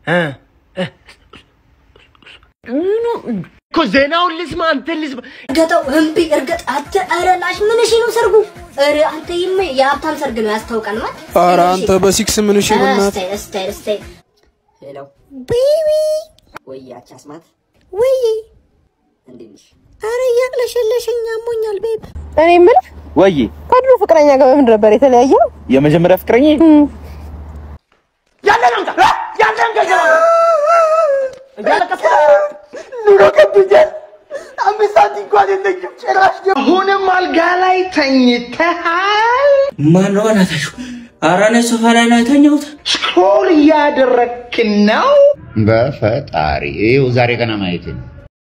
እኮ ዜናውን ልስማ፣ አንተን ልስማ። እርገጠው እምቢ እርገጥ አተ ኧረ ላሽ ምን እሺ ነው ሰርጉ? ኧረ አንተ ይመ የሀብታም ሰርግ ነው ያስታውቃል ማለት ኧረ አንተ በሲክስ ምን እሺ በእናትህ እስታይ እስታይ እስታይ ሄሎ ቤቢ ወይ ያቺ አስማት ወይ እንዴት ነሽ? ኧረ እያቅለሸለሸኝ አሞኛል ቤብ እኔ የምልህ ወይ ከድሮ ፍቅረኛ ጋር በምን ነበር የተለያየው? የመጀመሪያ ፍቅረኛ ያለን አንተ ያለን አንተ እያለቀስክ ኑሮ ከብዶኛል። አምስት ሳንቲም እንኳን የለኝም። ጭራሽ ደግሞ አሁንም አልጋ ላይ ተኝተሃል። ማነው በእናታችሁ? ኧረ እኔ ሶፋ ላይ ነው የተኛሁት። ስክሮል እያደረግክ ነው። በፈጣሪ ይኸው ዛሬ ገና ማየት ነው።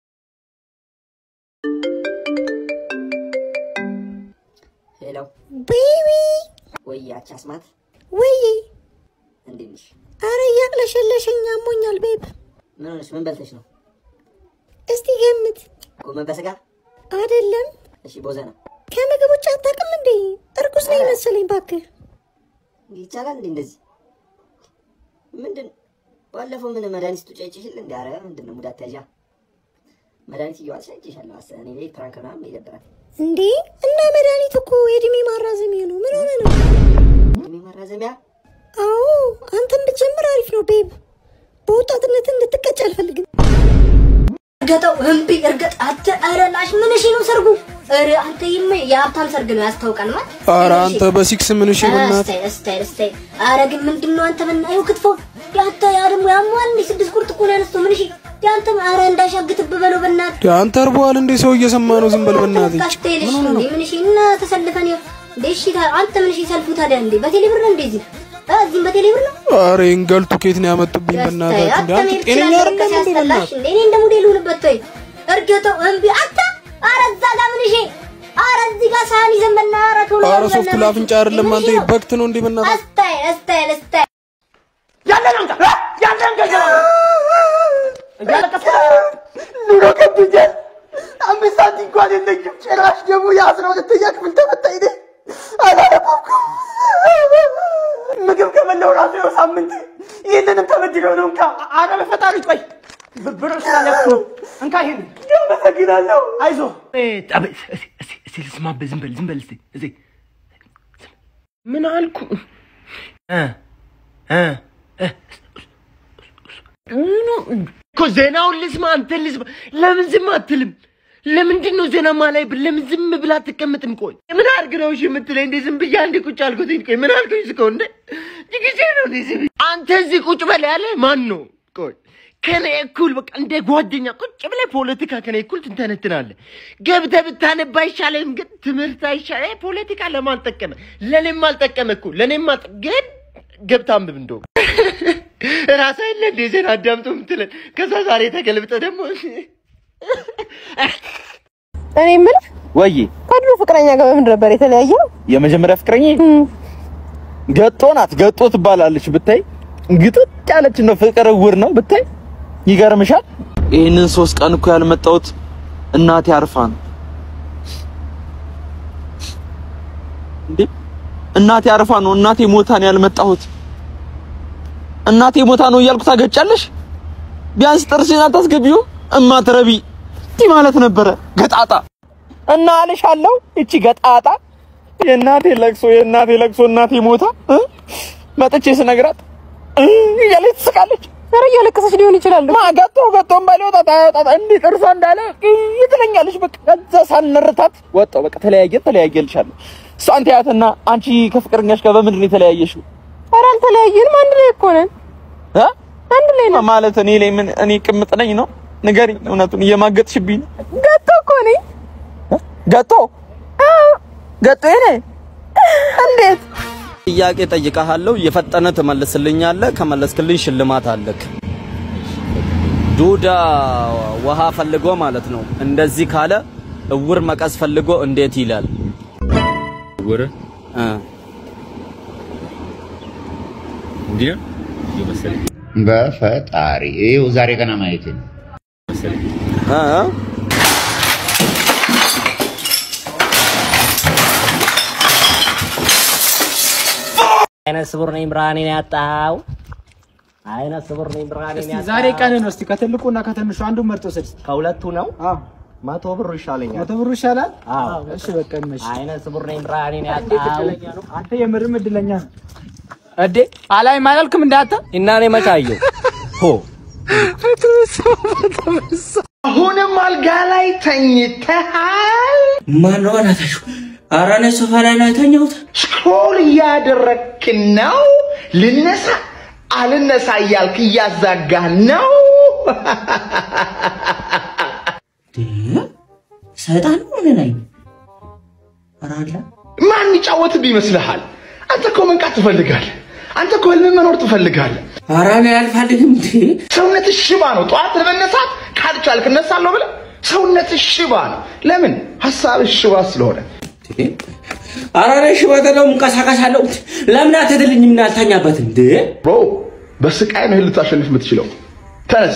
ሄሎ ቤቢ ወይ ያቺ አስማት ወይ እንዴት ነሽ? ኧረ እያቅለሸለሸኝ አሞኛል ቤብ ምን ሆነሽ? ምን በልተሽ ነው? እስቲ ገምት ጎመን በስጋ? አይደለም እሺ ቦዘና ከምግብ ውጭ አታውቅም እንዴ እርጉዝ ነኝ መሰለኝ እባክህ ይቻላል እንዴ እንደዚህ? ምንድን ባለፈው ምን መድኃኒት ጡጫጭሽል እንዴ? ኧረ ምንድን ነው ሙድ አትያዣ። መድኃኒት እየዋልሽ አይቼሻለሁ። አስ እኔ ቤት ፕራንክ ምናምን ይደብራል። እንዴ እና መድኃኒት እኮ የእድሜ ማራዘሚያ ነው ምን ሆነ ነው እድሜ ማራዘሚያ አዎ አንተም ብትጀምር አሪፍ ነው ቤብ በወጣትነት እንድትቀጭ አልፈልግም እርገጠው እምቢ እርገጥ አተ ኧረ ላሽ ምን እሺ ነው ሰርጉ ኧረ አንተ ይመ የሀብታም ሰርግ ነው ያስታውቃል ማለት ኧረ አንተ በሲክስ ምን እሺ በእናትህ እስታይ እስታይ እስታይ ኧረ ግን ምንድን ነው አንተ ብናየው ክትፎ ያንተ ያ ደግሞ ያሟል እንዴ ስድስት ቁርጥ እኮ ነው ያነሳው ምን እሺ ያንተ ኧረ እንዳሻግትብ በለው በእናትህ አንተ እርቦሃል እንዴ ሰው እየሰማ ነው ዝም በል በእናትህ ካስቴልሽ እንዴ ምን እሺ እና ተሰልፈን ይኸው እንዴ እሺ ታ- አንተ ምን እሺ ሰልፉ ታዲያ እንዴ በቴሌ ብር ነው እንደዚህ እዚህም በቴሌ ብር ነው ኧረ እንገልቱ ከየት ነው ያመጡብኝ በእናታችሁ እንዴ አንተ ጤነኛ አይደለም እንዴ በእናትህ እኔ እንደ ሙዴል ልሁንበት ወይ እርገጠው እምቢ አንተ ኧረ እዛ ጋር ምን እሺ ኧረ እዚህ ጋር ሳህን ይዘን በና ኧረ ቶሎ ኧረ በል ሶፍት በእናትህ። ለአፍንጫ አይደለም ምን አንተ እሺ ነው? በክት ነው እንዴ በእናትህ እስታይ እስታይ እስታይ ያለን አንተ ያለን አንተ እያለቀስክ ኑሮ ከብዶኛል። አምስት ሳንቲም እንኳን የለኝም። ጭራሽ ደግሞ የአስራ ሁለተኛ ክፍል ተፈታኝ ነኝ። አላነበብኩም። ምግብ ከበላሁ ራሱ ይኸው ሳምንት። ይህንንም ተበድለው ነው እንካ። ኧረ በፈጣሪ ቆይ ብ- ብር ስላለኩ እንካ ይሄን አመሰግናለሁ። አይዞህ እስቲ ልስማብህ ዝም በል ዝም በል እስቲ እዚህ ምን አልኩ እ እ እ እኮ ዜናውን ልስማ አንተን ልስማ ለምን ዝም አትልም ለምንድን ነው ዜና ማላይ ብል ለምን ዝም ብላ አትቀመጥም ቆይ ምን አድርግ ነው እሺ የምትለኝ እንዴ ዝም ብዬ አንዴ ቁጭ አልኩት ቆይ ምን አልኩኝ እስከው እንዴ ጊዜ ነው እንዴ ዝም አንተ እዚህ ቁጭ በል ያለ ማን ነው ቆይ ከኔ እኩል በቃ እንደ ጓደኛ ቁጭ ብለህ ፖለቲካ ከኔ እኩል ትንተነትናለህ። ገብተህ ብታነብ አይሻልም? ግን ትምህርት አይሻልም? ፖለቲካ ለማን ጠቀመ? ለእኔም አልጠቀመ እኮ ለእኔም አልጠ ግን ገብተህ አንብብ እንደውም ራስህ የለ እንደ ዜና አዳምጦ የምትለን ከዛ ዛሬ ተገልብጠ ደግሞ እኔ የምልህ ወይ ከድሮ ፍቅረኛ ጋር በምን ነበር የተለያየው? የመጀመሪያ ፍቅረኛ ገጦ ናት። ገጦ ትባላለች። ብታይ ግጥጥ ያለች ነው። ፍቅር እውር ነው ብታይ። ይገርምሻል። ይህንን ሶስት ቀን እኮ ያልመጣሁት እናቴ አርፋ ነው እንዴ። እናቴ አርፋ ነው። እናቴ ሞታ ነው ያልመጣሁት። እናቴ ሞታ ነው እያልኩ ታገጫለሽ። ቢያንስ ጥርስሽን አታስገቢው እማትረቢ እንዲህ ማለት ነበረ። ገጣጣ እና አልሻለሁ። እቺ ገጣጣ የእናቴ ለቅሶ የእናቴ ለቅሶ እናቴ ሞታ እ መጥቼ ስነግራት እ እያለች ትስቃለች። ኧረ እያለቀሰች ሊሆን ይችላል። ማ ገቶ ገቶም ባይወጣ ታወጣ እንዲህ ጥርሷ እንዳለ እ ትለኛለች። በቃ ከዛ ሳልነርታት ወጣው። በቃ ተለያየን ተለያየልሻለሁ። እሷን ተያትና አንቺ ከፍቅረኛሽ ጋር በምንድን ነው የተለያየሽው? ኧረ አልተለያየንም፣ አንድ ላይ እኮ ነን። እ አንድ ላይ ነን ማለት እኔ ላይ ምን እኔ ቅምጥ ነኝ ነው? ንገሪኝ፣ እውነቱን እየማገጥሽብኝ ነው። ገቶ እኮ ነኝ። ገቶ ገቶ እኔ እንዴት ጥያቄ ጠይቀሃለሁ፣ የፈጠነ ትመልስልኛለህ። ከመለስክልኝ ሽልማት አለክ። ዱዳ ውሃ ፈልጎ ማለት ነው። እንደዚህ ካለ እውር መቀስ ፈልጎ እንዴት ይላል? እውር እ እንዲህ ነው እየመሰለኝ። በፈጣሪ ይኸው ዛሬ ገና ማየት ነው። እ አይነ ስውር ነኝ ብርሃኔን ያጣው አይነ ስውር ነኝ ብርሃኔ እስቲ ዛሬ ቀን ነው። እስቲ ከትልቁና ከትንሹ አንዱን መርጦ ስድ ከሁለቱ ነው አዎ መቶ ብር ይሻለኛል። መቶ ብሩ ይሻላል። አዎ እሺ በቃ ይመሽ። አይነ ስውር ነኝ ብርሃኔን እንዴት ያጣው እድለኛ ነው አንተ፣ የምርም እድለኛ ነው። እዴ አላይም አላልክም እንዳንተ እና እኔ መቼ አየሁ? ሆ አሁንም አልጋ ላይ ተኝተሃል? ማነው በእናታችሁ? ኧረ እኔ ሶፋ ላይ ነው የተኛሁት። ስክሮል እያደረግክ ነው? ልነሳ አልነሳ እያልክ እያዛጋህ ነው? ሰይጣን ነው ምን ነኝ? ኧረ አለ ማን ይጫወትብ ይመስልሃል? አንተ እኮ መንቃት ትፈልጋለህ። አንተ እኮ ህልም መኖር ትፈልጋለህ። ኧረ እኔ አልፈልግም እንዴ! ሰውነትህ ሽባ ነው። ጠዋት ለመነሳት ካልቻልክ እነሳለሁ ብለህ ሰውነትህ ሽባ ነው። ለምን? ሀሳብህ ሽባ ስለሆነ። ኧረ እኔ ሽበት ነው እንቀሳቀሳለሁ። ለምን አትድልኝም እና አልተኛበትም እንዴ? ብሮ በስቃይ ነው ልታሸንፍ የምትችለው። ተነስ።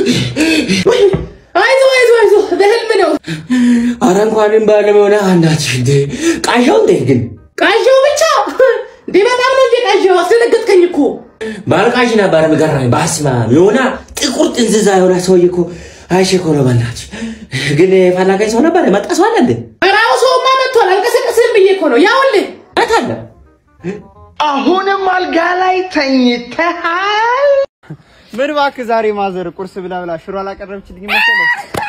አይዞ አይዞ አይዞ በህልም ነው። ኧረ እንኳንም በህልም የሆነ አናትሽ እንዴ! ቃዣው እንዴ ግን ቃዣው ብቻ እንዴ! በጣም ነው እንዴ ቃዣው? አስደነገጥከኝ እኮ። ባልቃዥ ነበር የሚገርመኝ። በስመ አብ የሆነ ጥቁር ጥንዝዛ የሆነ ሰውዬ እኮ አይቼ እኮ ነው በእናትሽ። ግን የፈላጋኝ ሰው ነበር የመጣ ሰው አለ እንዴ? ራው ሰውማ መጥቷል። አልቀሰቀስህም ብዬ እኮ ነው። ያውልህ የት አለ? አሁንም አልጋ ላይ ተኝተሃል? ምን እባክህ ዛሬ ማዘር ቁርስ ብላ ብላ ሽሮ አላቀረበችልኝ መሰለህ?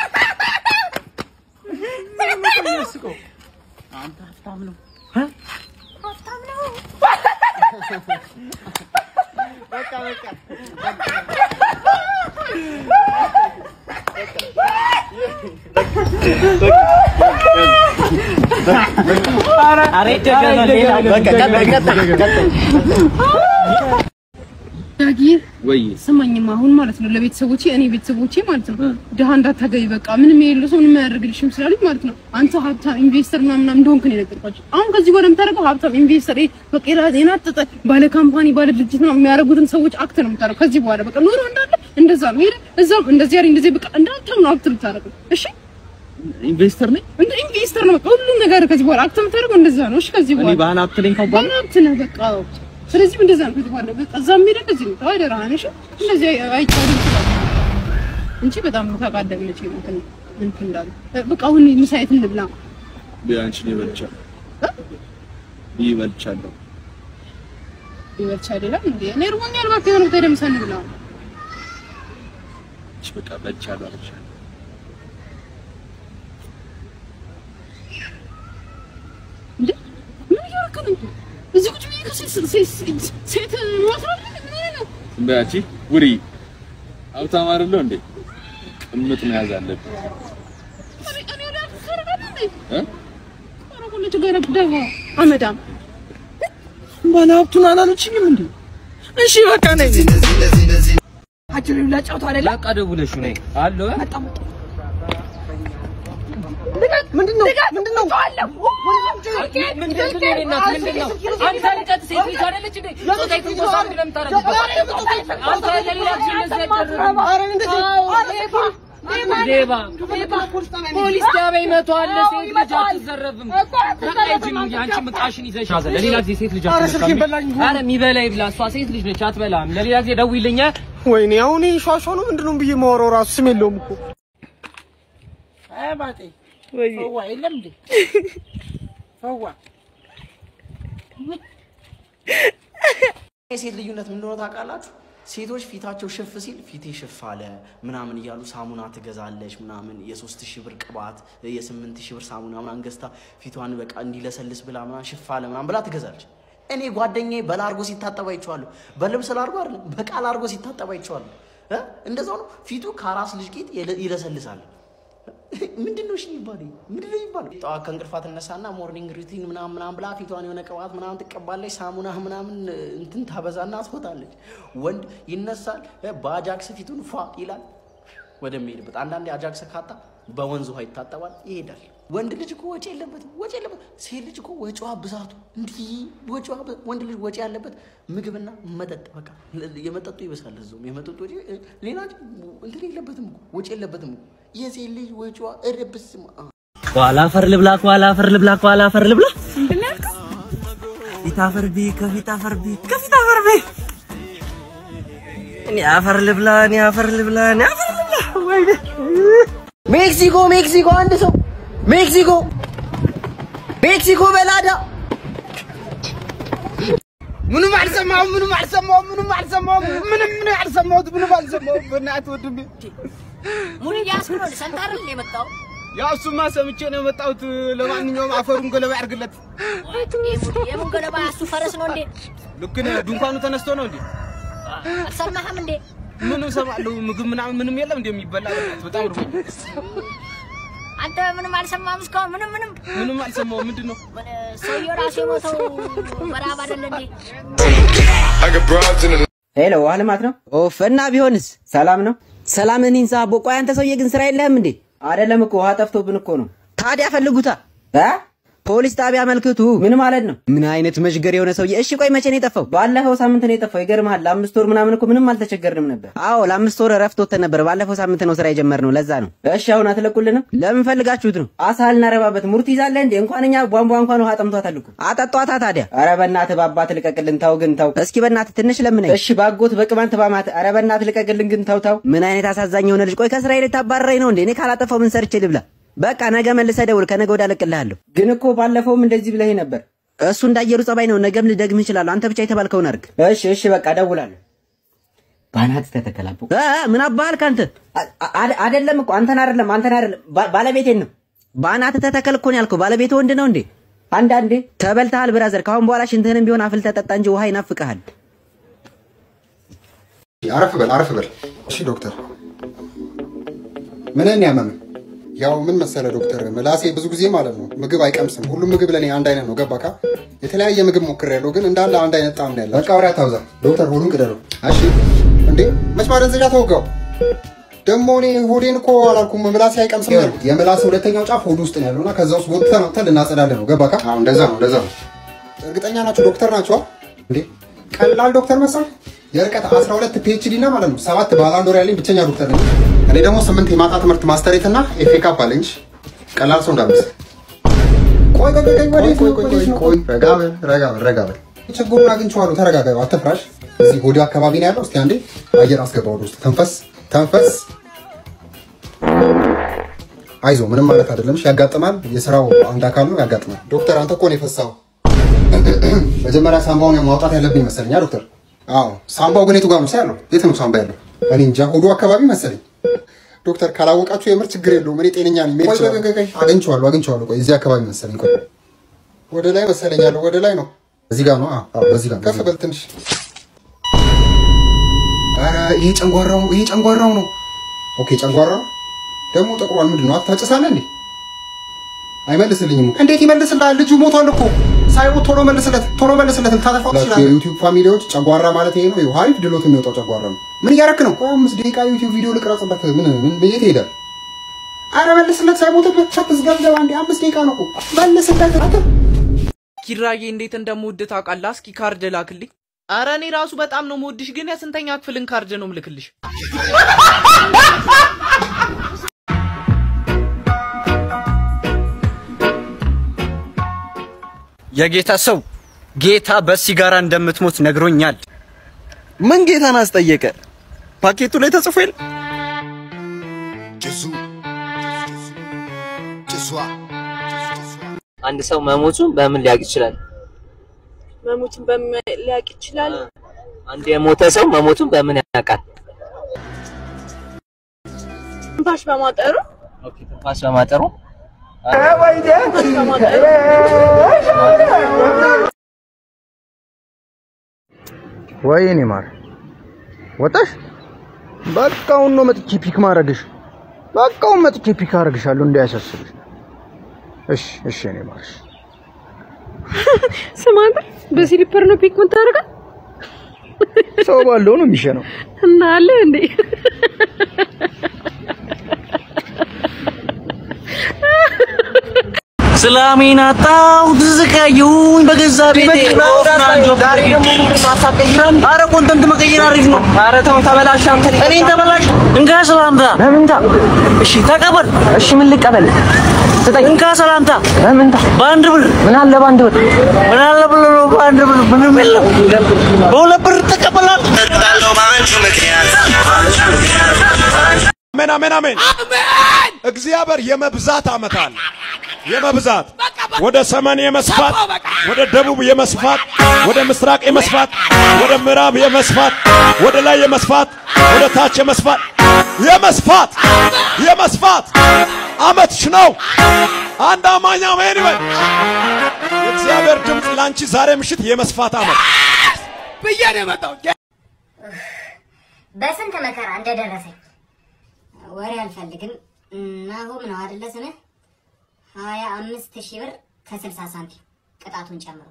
አንተ ሀብታም ነው በቃ በቃ ኧረ ይደገማል። ሌላ በቃ ቀጥል ቀጥል ቀጥል። ዳጊ ወይ ስማኝማ አሁን ማለት ነው ለቤተሰቦቼ እኔ ቤተሰቦቼ ማለት ነው ድሃ እንዳታገቢ በቃ ምንም የሌለው ሰው ምንም አያደርግልሽም ስላሉኝ ማለት ነው አንተ ሀብታም ኢንቨስተር ምናምን ምናምን እንደሆንክ ነው የነገርኳቸው። አሁን ከዚህ በኋላ የምታደርገው ሀብታም ኢንቨስተር ይሄ በቃ የራ- የናጠጠ ባለ ካምፓኒ ባለ ድርጅት ነው የሚያደርጉትን ሰዎች አክት ነው የምታደርገው። ከዚህ በኋላ በቃ ኑሮ እንዳለ እንደዛ ነው። ሄደ እዛም እንደዚህ ያሪ እንደዚህ በቃ እንዳንተም ነው አክት የምታደርገው። እሺ ኢንቨስተር ነኝ እንደ ኢንቨስተር ነው በቃ ሁሉም ነገር ከዚህ በኋላ አክት የምታደርገው እንደዛ ነው። እሺ ከዚህ እኔ በኋላ ባህል ሀብት ነኝ ከባል ባለ ሀብት ነህ በቃ ስለዚህ እንደዛ ነው ከዚህ በኋላ በቃ እዛም ሄደህ ከዚህ ነው አደራህን እሺ እንደዚህ አይ- አይቻልም ይችላል እንጂ በጣም ታውቃለህ መቼ እንትን እንትን እንዳሉ በቃ አሁን ምሳ የት እንብላ ቢያንቺ ነው ይበልቻል ይበልቻለሁ ይበልቻ አይደለም እንዴ እኔ እርቦኛል እባክህ የሆነ ቦታ ሄደን ምሳ እንብላ እሺ በቃ በልቻለሁ አልቻለሁ እንዴ ምን እያደረክ ነው እዚህ ቁጭ ብዬ ከሴት ሴት ሴት ማስራት ምን ሆነህ ነው በያቺ ውሪ ሀብታም አይደለሁ እንዴ ቅምጥ መያዝ አለብኝ እኔ እኔ ወደ አንተ ታደርጋለህ እንዴ እ ኧረ ሁለቱ ጋር ደግሞ አመዳም ባለ ሀብቱን አላለችኝም እንዴ? እሺ በቃ ነኝ። አጭር ላጫውተው አይደለ? በቃ ደውለሽ ነይ አለው ምንድን ነው? ምንድን ነው? ፖሊስ ጣቢያ ይመቷል። ሴት ልጅ አትዘረፍም። በቃ ሂጂ እንጂ አንቺም ዕቃሽን ይዘሽ ያዘ። ለሌላ ጊዜ ሴት ልጅ ኧረ አትነካም። ስልኬን በላኝ። ኧረ የሚበላ ይብላ። እሷ ሴት ልጅ ነች፣ አትበላም። ለሌላ ጊዜ ደውይልኝ። ወይኔ አሁን ይሄ ሿሿ ነው ምንድን ነው ብዬ ማወራው ራሱ ስም የለውም እኮ። አይ ባጤ ፈዋ የለም እንዴ? ፈዋ የሴት ልዩነት ምን እንደሆነ ታውቃላችሁ? ሴቶች ፊታቸው ሽፍ ሲል ፊቴ ሽፍ አለ ምናምን እያሉ ሳሙና ትገዛለች ምናምን የሶስት ሺህ ብር ቅባት የስምንት ሺህ ብር ሳሙና ምናምን ገዝታ ፊቷን በቃ እንዲለሰልስ ብላ ምናምን ሽፍ አለ ምናምን ብላ ትገዛለች። እኔ ጓደኛዬ በላርጎ ሲታጠብ አይቼዋለሁ። በልብስ ላርጎ አይደለም በቃል አርጎ ሲታጠብ አይቼዋለሁ። እ? እንደዛው ነው ፊቱ ከአራስ ልጅ ጌጥ ይለ- ይለሰልሳል። ምንድን ነው እሺ የሚባለው? ምንድን ነው የሚባለው? ጠዋት ከእንቅልፏ ትነሳና ሞርኒንግ ሩቲን ምናምን ምናምን ብላ ፊቷን የሆነ ቅባት ምናምን ትቀባለች፣ ሳሙና ምናምን እንትን ታበዛና ትወጣለች። ወንድ ይነሳል፣ በአጃክስ ፊቱን ፏ ይላል ወደሚሄድበት። አንዳንዴ አጃክስ ካጣ በወንዝ ውሃ ይታጠባል፣ ይሄዳል። ወንድ ልጅ እኮ ወጪ የለበትም፣ ወጪ የለበትም። ሴት ልጅ እኮ ወጪዋ ብዛቱ እንዲህ ወጪዋ ብ- ወንድ ልጅ ወጪ ያለበት ምግብና መጠጥ በቃ ለ- የመጠጡ ይበሳል። እዛውም የመጠጡ ወጪ እ፣ ሌላ እንትን የለበትም እኮ ወጪ የለበትም እኮ የሴት ልጅ ወጪዋ እረብስ ኋላ አፈር ልብላ ኋላ አፈር ልብላ ኋላ አፈር ልብላ ፊት አፈር ቢ ከፊት አፈር ቢ ከፊት አፈር ቢ እኔ አፈር ልብላ፣ እኔ አፈር ልብላ፣ እኔ አፈር ልብላ። ወይኔ ሜክሲኮ፣ ሜክሲኮ፣ አንድ ሰው ሜክሲኮ፣ ሜክሲኮ በላዳ ምንም አልሰማሁም፣ ምንም አልሰማሁም፣ ምንም አልሰማሁም፣ ምንም ምንም አልሰማሁት፣ ምንም አልሰማሁም። በእናትህ ወንድሜ ሙሉ እያስኩ ነው። ሰምተህ አይደል የመጣው? ያው እሱማ ሰምቼ ነው የመጣሁት። ለማንኛውም አፈሩን ገለባ ያርግለት። የምን ገለባ? እሱ ፈረስ ነው እንዴ? ልክ ነህ። ድንኳኑ ተነስቶ ነው እንዴ? አልሰማህም እንዴ? ምን እሰማለሁ? ምግብ ምናምን ምንም የለም እንዴ የሚበላ? በእናትህ በጣም ርቦኝ። አንተ ምንም አልሰማህም እስካሁን? ምንም ምንም ምንም አልሰማሁም። ምንድን ነው ሰውየው ራሱ የሞተው በረሀብ አይደለ እንዴ? ሄሎ ውሃ ልማት ነው? ኦፍ እና ቢሆንስ ሰላም ነው? ሰላም እኔን ሳቦ። ቆይ አንተ ሰውዬ ግን ስራ የለህም እንዴ? አይደለም እኮ ውሃ ጠፍቶብን እኮ ነው። ታዲያ ፈልጉታ እ ፖሊስ ጣቢያ አመልክቱ። ምን ማለት ነው? ምን አይነት መሽገር የሆነ ሰውዬ። እሺ ቆይ መቼ ነው የጠፋው? ባለፈው ሳምንት ነው የጠፋው። ይገርምሃል፣ ለአምስት ወር ምናምን እኮ ምንም አልተቸገርንም ነበር። አዎ ለአምስት ወር እረፍት ወጥተን ነበር። ባለፈው ሳምንት ነው ስራ የጀመርነው፣ ለዛ ነው። እሺ አሁን አትለቁልንም? ለምን ፈልጋችሁት ነው? አሳ ልናረባበት ሙርት ይዛለህ እንዴ? እንኳን እኛ ቧንቧ እንኳን ውሃ ጠምቷታል እኮ። አጠጧታ ታዲያ። ኧረ በእናትህ በአባት ልቀቅልን፣ ተው ግን ተው። እስኪ በእናትህ ትንሽ ለምነኝ። እሺ ባጎት በቅማንት ባማት። ኧረ በእናትህ ልቀቅልን ግን ተው ተው። ምን አይነት አሳዛኝ የሆነ ልጅ። ቆይ ከስራዬ ልታባረረኝ ነው እንዴ? እኔ ካላጠፋው ምን ሰርቼ ልብላ? በቃ ነገ መልሰህ ደውል፣ ከነገ ወዲያ እለቅልሃለሁ። ግን እኮ ባለፈውም እንደዚህ ብለኸኝ ነበር። እሱ እንዳየሩ ጸባይ ነው። ነገም ልደግምህ እችላለሁ። አንተ ብቻ የተባልከውን አድርግ። እሺ እሺ፣ በቃ እደውላለሁ። ባናት ተተከላቦ ምን አባህል ካንተ አይደለም እኮ አንተን አይደለም አንተን አይደለም ባለቤቴን ነው። ባናት ተተከል እኮ ነው ያልከው። ባለቤት ወንድ ነው እንዴ? አንዳንዴ ተበልተሃል ብራዘር። ካሁን በኋላ ሽንትህንም ቢሆን አፍልተህ ጠጣ እንጂ ውሃ ይናፍቅሃል። አረፍ በል አረፍ በል። እሺ ዶክተር፣ ምንን ያመመህ? ያው ምን መሰለ ዶክተር፣ ምላሴ ብዙ ጊዜ ማለት ነው ምግብ አይቀምስም። ሁሉም ምግብ ለኔ አንድ አይነት ነው። ገባካ? የተለያየ ምግብ ሞክሬያለሁ፣ ግን እንዳለ አንድ አይነት ጣዕም ነው ያለው። በቃ ወሬ አታብዛ ዶክተር፣ ሆዱን ቅደለው። እሺ። እንዴ መች ማደንዘዣ ተወጋው? ደግሞ እኔ ሆዴን እኮ አላልኩም፣ ምላሴ አይቀምስም ያልኩት። የምላስ ሁለተኛው ጫፍ ሆዱ ውስጥ ነው ያለውና ከዛ ውስጥ ወጥተን አውጥተን ልናጸዳለን ነው። ገባካ? አዎ፣ እንደዛ ነው፣ እንደዛ ነው። እርግጠኛ ናችሁ ዶክተር ናችሁ? እንዴ ቀላል ዶክተር መሰል የርቀት 12 ፒኤችዲ እና ማለት ነው ሰባት ባላንዶር ያለኝ ብቸኛ ዶክተር ነኝ። እኔ ደግሞ ስምንት የማታ ትምህርት ማስተሬት እና ኤፌ ካፕ አለኝ። ቀላል ሰው እንዳትመስል። ቆይ ቆይ ቆይ ቆይ ቆይ ቆይ ቆይ ቆይ ረጋ በል ረጋ በል ረጋ በል። ችግሩን አግኝቼዋለሁ። ተረጋጋ፣ አትፍራሽ። እዚህ ሆዲ አካባቢ ነው ያለው። እስቲ አንዴ አየር አስገባ ወደ ውስጥ። ተንፈስ ተንፈስ። አይዞ ምንም ማለት አይደለም። እሺ ያጋጥማል። የስራው አንድ አካል ነው፣ ያጋጥማል። ዶክተር አንተ እኮ ነው የፈሳው። መጀመሪያ ሳምባውን ማውጣት ያለብኝ መሰለኛ ዶክተር። አዎ ሳምባው ግን የቱ ጋር ነው ያለው? የት ነው ሳምባ ያለው? እኔ እንጃ፣ ሆዱ አካባቢ መሰለኝ። ዶክተር ካላወቃችሁ የምር ችግር የለውም። እኔ ጤነኛ ነኝ። ቆይ ቆይ ቆይ ቆይ፣ አግኝቼዋለሁ አግኝቼዋለሁ። ቆይ እዚህ አካባቢ መሰለኝ። ቆይ ወደ ላይ መሰለኝ ያለው፣ ወደ ላይ ነው። እዚህ ጋር ነው። አዎ አዎ፣ በዚህ ጋር ከፍ በል ትንሽ። ኧረ ይሄ ጨንጓራው ነው፣ ይሄ ጨንጓራው ነው። ኦኬ ጨንጓራው ደግሞ ጠቁሯል። ምንድን ነው አታጭሳለህ እንዴ? አይመልስልኝም። እንዴት ይመልስልሃል? ልጁ ሞቷል እኮ ሳይሞት ቶሎ መልስለት፣ ቶሎ መልስለት። ልታጠፋው ትችላለህ። የዩቲዩብ ፋሚሊዎች ጨጓራ ማለት ይሄ ነው። ይኸው አሪፍ ድሎት የሚወጣው ጨጓራ ነው። ምን እያረክ ነው? ቆይ አምስት ደቂቃ ዩቲዩብ ቪዲዮ ልቅረጽበት። ምን ምን የት ይሄዳል? አረ መልስለት፣ ሳይሞትበት ሳትዝገብገብ አንዴ። አምስት ደቂቃ ነው እኮ መልስለት። አንተ ኪራዬ እንዴት እንደምወድ ታውቃለህ? እስኪ ካርድ ላክልኝ። አረ እኔ ራሱ በጣም ነው የምወድሽ፣ ግን የስንተኛ ክፍልን ካርድ ነው ምልክልሽ? የጌታ ሰው ጌታ በሲጋራ እንደምትሞት ነግሮኛል። ምን ጌታን አስጠየቀ? ፓኬቱ ላይ ተጽፎ የለ? አንድ ሰው መሞቱን በምን ሊያውቅ ይችላል? መሞቱን በምን ሊያውቅ ይችላል? አንድ የሞተ ሰው መሞቱን በምን ያውቃል? ትንፋሽ በማጠሩ ትንፋሽ በማጠሩ ትንፋሽ በማጠሩ ወይኔ ማር ወጣሽ? በቃውን ነው መጥቼ ፒክ ማድረግሽ። በቃውን መጥቼ ፒክ አደርግሻለሁ እንዳያሳስብሽ። እሺ እሺ፣ እኔ ማርሽ ስማ አንተ በስሊፐር ነው ፒክ የምታደርገው? ሰው ባለው ነው የሚሸነው። እና አለ እንዴ ሰላሜን አጣሁ፣ ተሰቃየሁኝ በገዛ ቤቴ። ኧረ ኮንተንት መቀየር አሪፍ ነው። ኧረ ተው ተበላሽ አንተ። እኔን ተበላሽ እንካ ሰላምታ ለምንታ? እሺ ተቀበል። እሺ ምን ልቀበል? ስጠኝ። እንካ ሰላምታ በምንታ በአንድ ብር ምን አለ በአንድ ብር ምን አለ ብሎ ነው በአንድ ብር ምንም የለም። በሁለት ብር ተቀበላል። አሜን አሜን አሜን። እግዚአብሔር የመብዛት ዓመት አለ። የመብዛት ወደ ሰሜን የመስፋት ወደ ደቡብ የመስፋት ወደ ምስራቅ የመስፋት ወደ ምዕራብ የመስፋት ወደ ላይ የመስፋት ወደ ታች የመስፋት የመስፋት የመስፋት ዓመትሽ ነው። አንድ አማኝ አሜን ይበል። የእግዚአብሔር ድምፅ ላንቺ ዛሬ ምሽት የመስፋት ዓመት ብዬ ነው የመጣው። በስንት መከራ እንደደረሰኝ ወሬ አልፈልግም። ናሆም ነው አይደለ ስምህ? ሀያ አምስት ሺህ ብር ከስልሳ ሳንቲም ቅጣቱን ጨምሮ።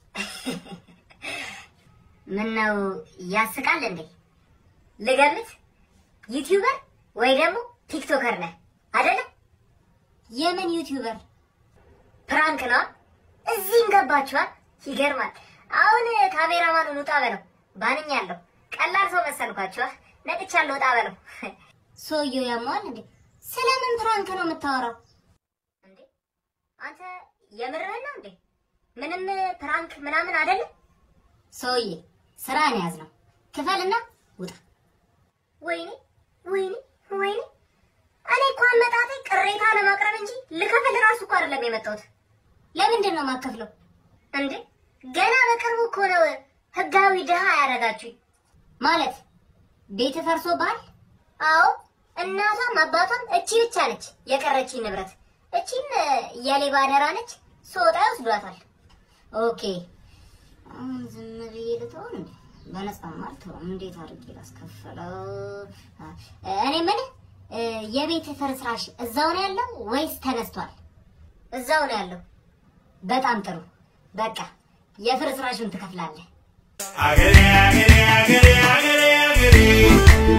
ምን ነው ያስቃል እንዴ? ልገምት፣ ዩቲዩበር ወይ ደግሞ ቲክቶከር ነህ አይደለ? የምን ዩቲዩበር? ፕራንክ ነው። እዚህም ገባችኋል። ይገርማል። አሁን ካሜራማኑን ውጣ በለው። ባንኛለሁ። ቀላል ሰው መሰልኳችኋ። ነቅቻለሁ። ውጣ በለው። ሰውየው ያመዋል እንዴ? ስለምን ፕራንክ ነው የምታወራው? እንዴ አንተ የምርህን ነው እንዴ? ምንም ፕራንክ ምናምን አይደለም። ሰውዬ ስራን ያዝ ነው። ክፈልና ውጣ። ወይኔ ወይኔ ወይኔ! እኔ እኮ አመጣጤ ቅሬታ ለማቅረብ እንጂ ልከፍል ራሱ እኮ አይደለም የመጣሁት። ለምንድን ነው የማከፍለው እንዴ? ገና በቅርቡ እኮ ነው ህጋዊ ድሃ ያደረጋችሁኝ። ማለት ቤት ፈርሶ ባል? አዎ እናቷም አባቷም እቺ ብቻ ነች የቀረችኝ ንብረት። እቺም የሌባ አደራ ነች። ስወጣ ይወስዷታል። ኦኬ አሁን ዝም ብዬ ልተውን እንዴ? በነፃማ አልተውም። እንዴት አድርጌ ላስከፈለው? እኔ ምን የቤት ፍርስራሽ እዛው ነው ያለው ወይስ ተነስቷል? እዛው ነው ያለው። በጣም ጥሩ። በቃ የፍርስራሹን ትከፍላለህ። አገሬ አገሬ አገሬ አገሬ አገሬ